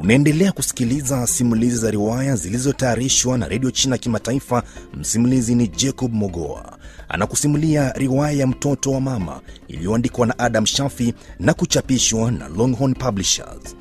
Unaendelea kusikiliza simulizi za riwaya zilizotayarishwa na redio China Kimataifa. Msimulizi ni Jacob Mogoa anakusimulia riwaya ya mtoto wa mama iliyoandikwa na Adam Shafi na kuchapishwa na Longhorn Publishers.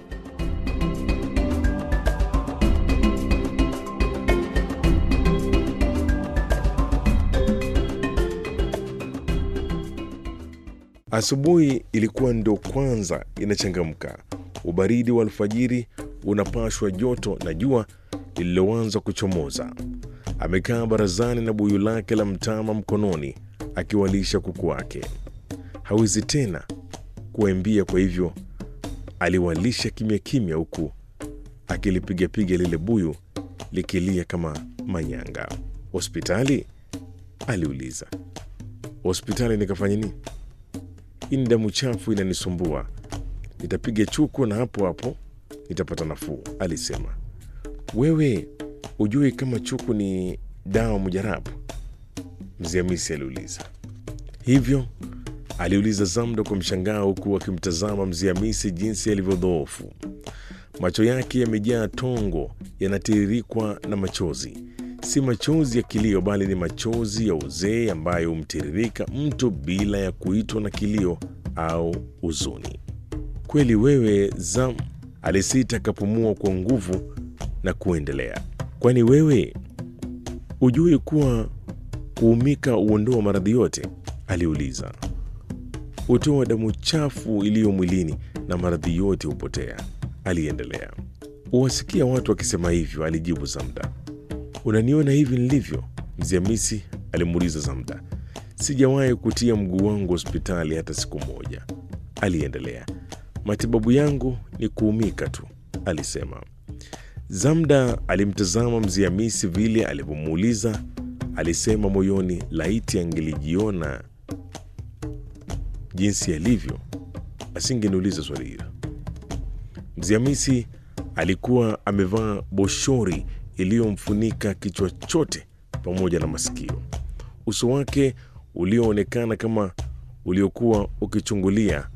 Asubuhi ilikuwa ndo kwanza inachangamka. Ubaridi wa alfajiri unapashwa joto na jua lililoanza kuchomoza. Amekaa barazani na buyu lake la mtama mkononi, akiwalisha kuku wake. Hawezi tena kuwaimbia, kwa hivyo aliwalisha kimya kimya, huku akilipigapiga lile buyu likilia kama manyanga. Hospitali? aliuliza. Hospitali nikafanya nini? Hii ni damu chafu inanisumbua, nitapiga chuku na hapo hapo nitapata nafuu, alisema. Wewe ujui kama chuku ni dawa mujarabu? Mzee Hamisi aliuliza. Hivyo? aliuliza Zamda kwa mshangao, huku akimtazama Mzee Hamisi jinsi alivyodhoofu. Macho yake yamejaa tongo, yanatiririkwa na machozi. Si machozi ya kilio, bali ni machozi ya uzee ambayo humtiririka mtu bila ya kuitwa na kilio au huzuni. Kweli wewe Zam, alisita akapumua kwa nguvu na kuendelea. Kwani wewe hujui kuwa kuumika huondoa maradhi yote? aliuliza. Hutoa damu chafu iliyo mwilini na maradhi yote hupotea, aliendelea. Huwasikia watu wakisema hivyo, alijibu Zamda. Unaniona hivi nilivyo? Mzee Hamisi alimuuliza Zamda. Sijawahi kutia mguu wangu hospitali hata siku moja, aliendelea. Matibabu yangu ni kuumika tu, alisema. Zamda alimtazama Mzee Hamisi vile alivyomuuliza. Alisema moyoni, laiti angelijiona jinsi alivyo, asingeniuliza swali hilo. Mzee Hamisi alikuwa amevaa boshori iliyomfunika kichwa chote pamoja na masikio. Uso wake ulioonekana kama uliokuwa ukichungulia